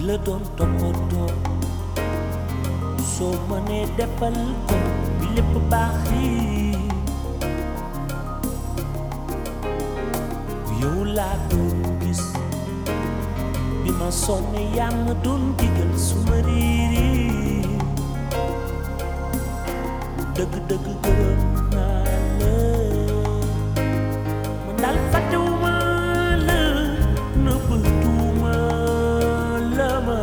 la doon toppatoo soo mënee defal ko bi lépp baax yi yow laa doon gis bi ma sonne yaa ma doon digal su ma riiri dëgg dëgg gërëm naa la man daal fàttewuma la nëbbatuuma la ma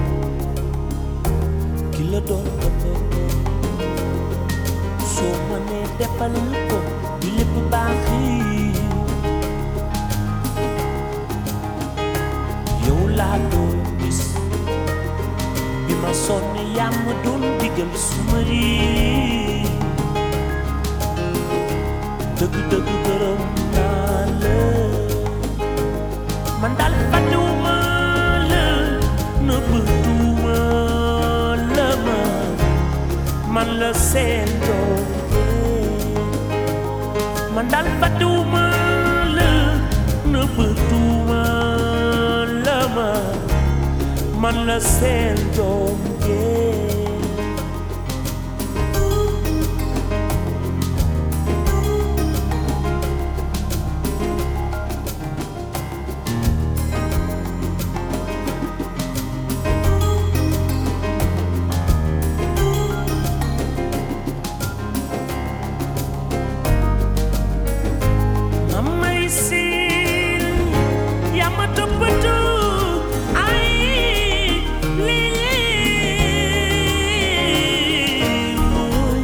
ki la doon toppatoo soo mënee defal ko bi lépp baax yi yow laa doon gis bi ma sonne yaa ma doon digal su ma riiri dëgg dëgg gërëm naa la man daal fàttewuma la nëbbatuuma la ma man la seen doom man daal fàttewuma la nëbbatuuma la ma man la seen doom Mamay sil yaa ma toppatoo ay lii mooy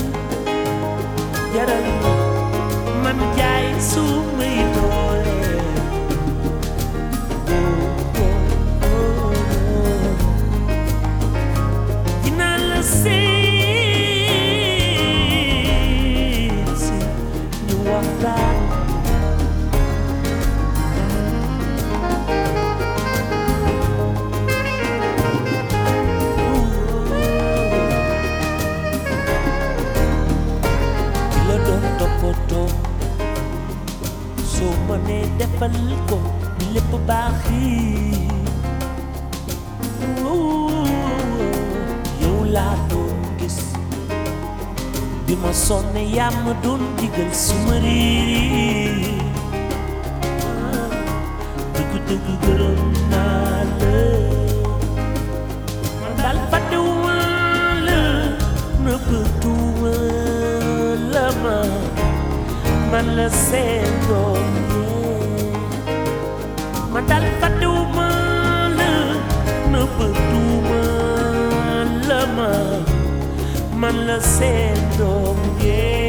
jaral man jaay su may doole dinaa la seet si ñu waxtaan ki la doon toppatoo soo mënee defal ko lépp baax yi yow laa doon gis bi ma sonne yaa ma doon digal su ma riiri dëgg dëgg gërëm naa la man daal fàttewuma la nëbbatuuma la ma man la seen doom yee man daal fàttewuma la nëbbatuuma la ma man la seen doom yee